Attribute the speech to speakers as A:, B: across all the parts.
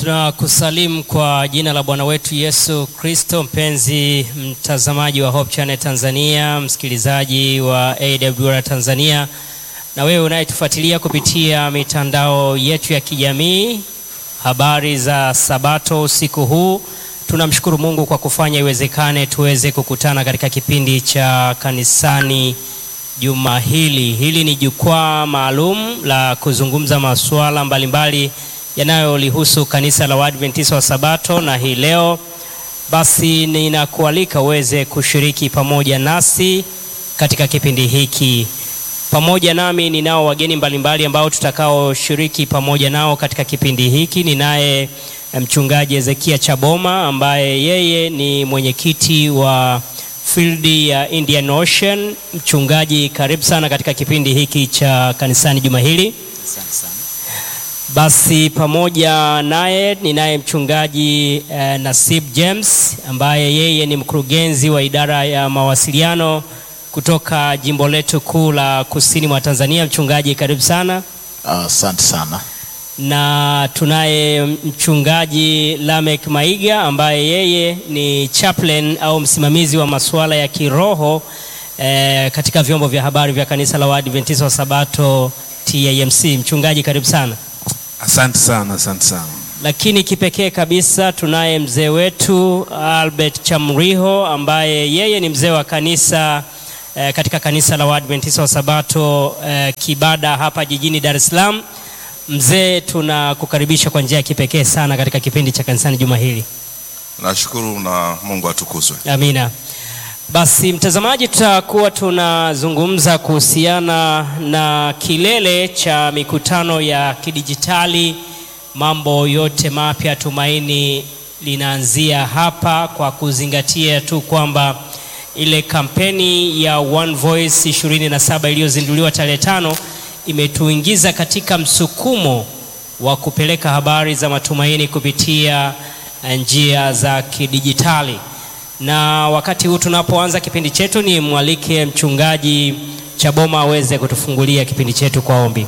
A: Tunakusalimu kwa jina la Bwana wetu Yesu Kristo. Mpenzi mtazamaji wa Hope Channel Tanzania, msikilizaji wa AWR Tanzania, na wewe unayetufuatilia kupitia mitandao yetu ya kijamii, habari za Sabato usiku huu, tunamshukuru Mungu kwa kufanya iwezekane tuweze kukutana katika kipindi cha kanisani juma hili. Hili ni jukwaa maalum la kuzungumza masuala mbalimbali yanayolihusu kanisa la Waadventista wa Sabato, na hii leo basi ninakualika uweze kushiriki pamoja nasi katika kipindi hiki. Pamoja nami ninao wageni mbalimbali ambao tutakaoshiriki pamoja nao katika kipindi hiki. Ninaye mchungaji Ezekia Chaboma ambaye yeye ni mwenyekiti wa field ya Indian Ocean. Mchungaji, karibu sana katika kipindi hiki cha kanisani juma hili.
B: Asante sana.
A: Basi pamoja naye ninaye mchungaji eh, Nasib James ambaye yeye ni mkurugenzi wa idara ya mawasiliano kutoka jimbo letu kuu la kusini mwa Tanzania. Mchungaji, karibu sana.
C: Asante sana.
A: Na tunaye mchungaji Lamek Maiga ambaye yeye ni chaplain au msimamizi wa masuala ya kiroho eh, katika vyombo vya habari vya kanisa la Waadventista wa Sabato TAMC. Mchungaji, karibu sana.
D: Asante sana, asante sana.
A: Lakini kipekee kabisa tunaye mzee wetu Albert Chamriho ambaye yeye ni mzee wa kanisa eh, katika kanisa la Waadventista wa Sabato eh, Kibada hapa jijini Dar es Salaam. Mzee, tunakukaribisha kwa njia ya kipekee sana katika kipindi cha kanisani juma hili.
E: Nashukuru na Mungu atukuzwe.
A: Amina. Basi mtazamaji, tutakuwa tunazungumza kuhusiana na kilele cha mikutano ya kidijitali, mambo yote mapya. Tumaini linaanzia hapa, kwa kuzingatia tu kwamba ile kampeni ya One Voice 27 iliyozinduliwa tarehe tano imetuingiza katika msukumo wa kupeleka habari za matumaini kupitia njia za kidijitali na wakati huu tunapoanza kipindi chetu, ni mwalike mchungaji Chaboma aweze kutufungulia kipindi chetu kwa ombi.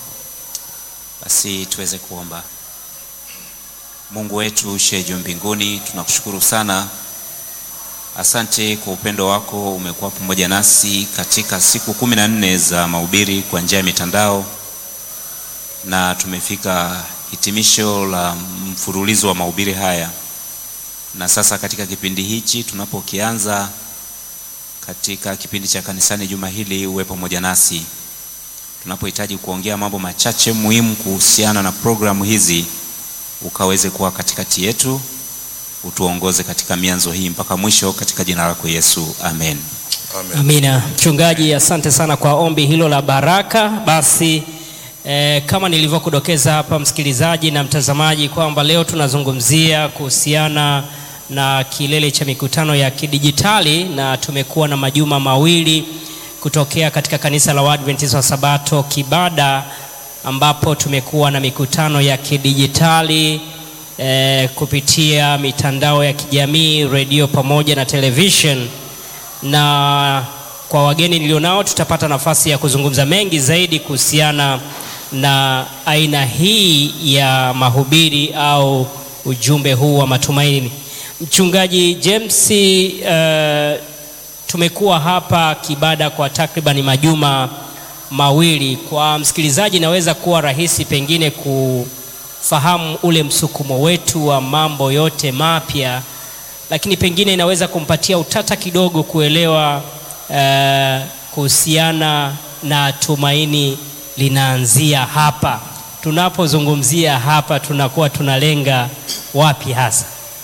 B: Basi tuweze kuomba. Mungu wetu ushe juu mbinguni, tunakushukuru sana. Asante kwa upendo wako, umekuwa pamoja nasi katika siku kumi na nne za mahubiri kwa njia ya mitandao, na tumefika hitimisho la mfululizo wa mahubiri haya na sasa katika kipindi hichi tunapokianza katika kipindi cha kanisani juma hili, uwe pamoja nasi tunapohitaji kuongea mambo machache muhimu kuhusiana na programu hizi, ukaweze kuwa katikati yetu, utuongoze katika mianzo hii mpaka mwisho, katika jina lako Yesu, amen.
E: Amen.
A: Amina. Mchungaji, asante sana kwa ombi hilo la baraka. Basi eh, kama nilivyokudokeza hapa msikilizaji na mtazamaji kwamba leo tunazungumzia kuhusiana na kilele cha mikutano ya kidijitali na tumekuwa na majuma mawili kutokea katika kanisa la Waadventista wa Sabato Kibada ambapo tumekuwa na mikutano ya kidijitali eh, kupitia mitandao ya kijamii, redio pamoja na television na kwa wageni nilionao tutapata nafasi ya kuzungumza mengi zaidi kuhusiana na aina hii ya mahubiri au ujumbe huu wa matumaini. Mchungaji James, uh, tumekuwa hapa Kibada kwa takriban majuma mawili. Kwa msikilizaji, naweza kuwa rahisi pengine kufahamu ule msukumo wetu wa mambo yote mapya, lakini pengine inaweza kumpatia utata kidogo kuelewa uh, kuhusiana na tumaini linaanzia hapa. Tunapozungumzia hapa, tunakuwa tunalenga wapi hasa?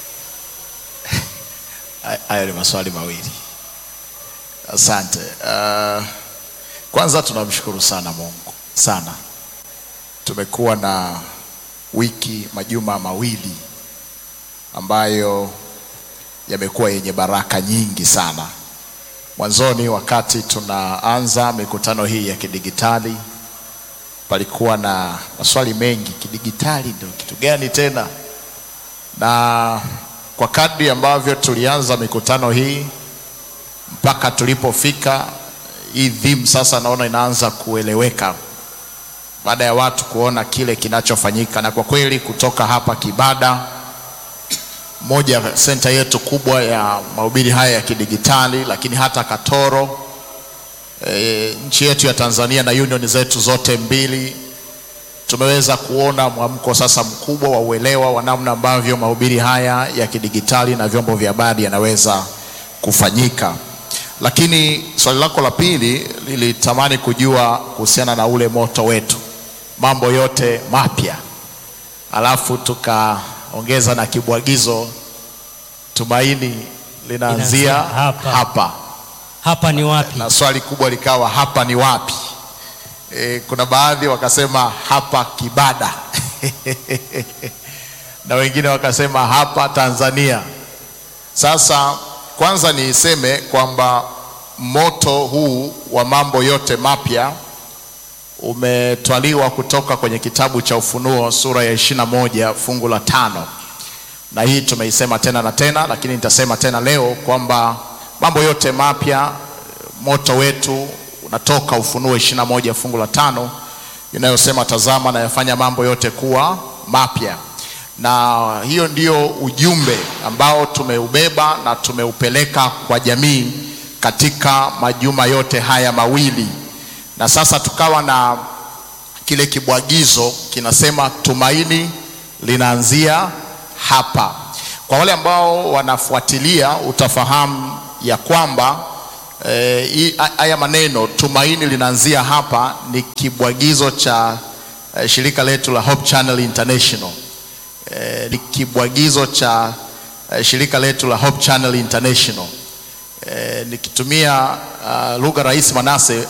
C: Hayo ni maswali mawili. Asante. Uh, kwanza tunamshukuru sana Mungu sana. Tumekuwa na wiki majuma mawili ambayo yamekuwa yenye baraka nyingi sana. Mwanzoni wakati tunaanza mikutano hii ya kidigitali palikuwa na maswali mengi, kidigitali ndio kitu gani tena? Na kwa kadri ambavyo tulianza mikutano hii mpaka tulipofika hii theme sasa, naona inaanza kueleweka baada ya watu kuona kile kinachofanyika, na kwa kweli kutoka hapa Kibada, moja senta yetu kubwa ya mahubiri haya ya kidigitali, lakini hata Katoro e, nchi yetu ya Tanzania na union zetu zote mbili tumeweza kuona mwamko sasa mkubwa wa uelewa wa namna ambavyo mahubiri haya ya kidigitali na vyombo vya habari yanaweza kufanyika. Lakini swali lako la pili lilitamani kujua kuhusiana na ule moto wetu, mambo yote mapya, alafu tukaongeza na kibwagizo, tumaini linaanzia
A: Linaanzia hapa.
C: hapa
A: Hapa ni wapi?
C: na swali kubwa likawa hapa ni wapi? E, kuna baadhi wakasema hapa Kibada na wengine wakasema hapa Tanzania. Sasa kwanza niseme kwamba moto huu wa mambo yote mapya umetwaliwa kutoka kwenye kitabu cha Ufunuo sura ya ishirini na moja fungu la tano na hii tumeisema tena na tena, lakini nitasema tena leo kwamba mambo yote mapya, moto wetu unatoka Ufunuo ishirini na moja fungu la tano inayosema tazama, nayafanya mambo yote kuwa mapya. Na hiyo ndio ujumbe ambao tumeubeba na tumeupeleka kwa jamii katika majuma yote haya mawili, na sasa tukawa na kile kibwagizo kinasema tumaini linaanzia hapa. Kwa wale ambao wanafuatilia, utafahamu ya kwamba eh, hii- haya maneno tumaini linaanzia hapa ni kibwagizo cha eh, shirika letu la Hope Channel International. Eh, ni kibwagizo cha eh, shirika letu la Hope Channel International. Eh, nikitumia uh, lugha rahisi Manase,